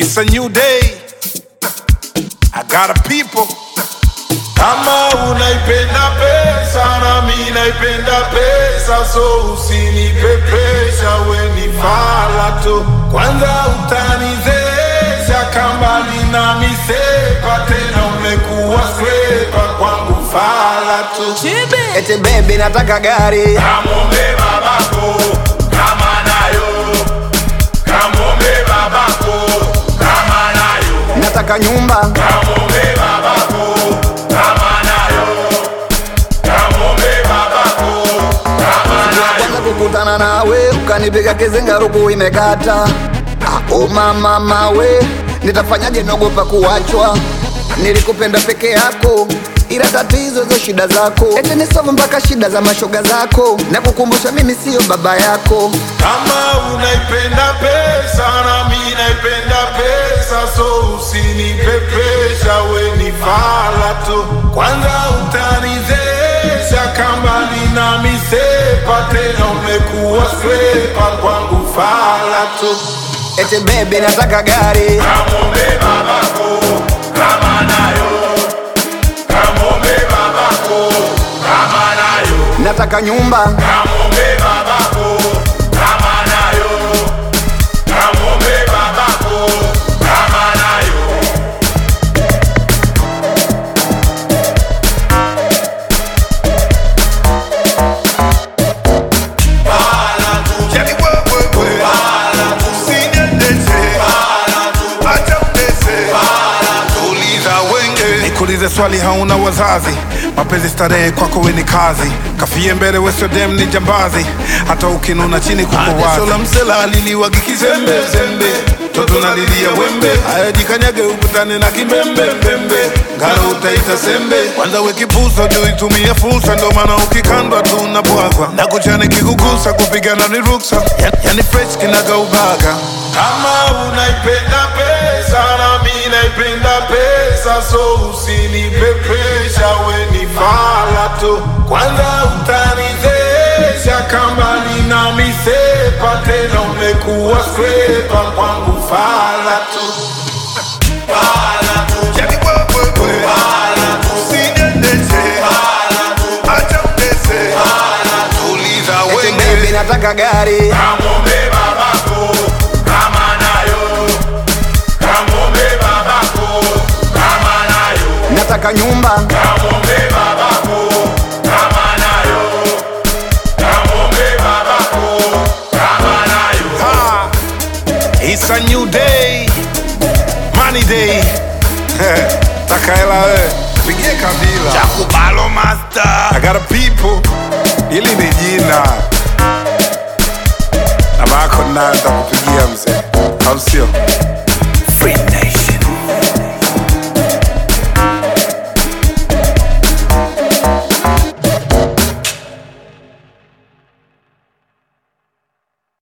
It's a new day. I got a people. Kama unaipenda pesa na mi naipenda pesa, so usinipepesha, we ni fala tu. Kwanza utanizesha kambali na misepa, tena umekuwa skrepa kwangu fala tu. Eti baby nataka gari Kamwombe babako kama nayo, kamwombe babako kama nayo, nataka nyumba kamwombe babako kama nayo, kamwombe babako kama nayo. kwanza kukutana nawe ukanipiga kizinga ruku imekata Ah, oh mama mawe nitafanyaje naogopa kuachwa nilikupenda peke yako ila tatizo zo shida zako eti nisovu mpaka shida za mashoga zako na kukumbusha mimi siyo baba yako Kama unaipenda pesa na mi naipenda pesa, so usinipepesha, we ni fala tu. Kwanza utanizesha kama nina misepa, tena umekuwa skrepa kwangu fala tu. eti baby nataka gari Kamwombe babako kama nayo, kamwombe babako kama nayo. nataka nyumba Kamwombe babako kama nayo, kamwombe babako kama nayo. Bala tu, Yani wewe wewe. bala tu, Usiniendeshe. bala tu, Acha unese. bala tu. Uliza wenge. Nikuulize swali hauna wazazi. Mapenzi starehe kwako we ni kazi. Kafie mbele we sio dem ni jambazi. Hata ukinuna chini kuko Adeso wazi. la msela aliliwagi kizembe zembe toto nalilia wembe ayajikanyage ukutane na kimbembe mbembe ngalo utaita sembe Kwanza we kipusa juu itumie fursa, ndo maana ukikandwa tu unabwagwa na kuchane kikugusa, kupigana ni ruksa, yani, yani fresh kinaga ubaga. kama unaipenda pesa na mi naipenda pesa so usinipepesha we ni fala tu kwanza utanizesha kama nina misepa tena umekuwa skrepa kwangu fala tu fala tu Yani wewe wewe. fala tu Usiniendeshe. fala tu Acha unese. fala tu Uliza eti baby wenge. nataka gari Kamwombe babako kama nayo, kamwombe babako kama nayo, nataka nyumba kamwombe babako kama nayo, kamwombe babako kama nayo. Ah, It's a new day. Money day. Takaela we. Pigie kabila. Chakubalo master. I got a people. Ili ni jina. Na bako naanza kupigia mzee. Au sio?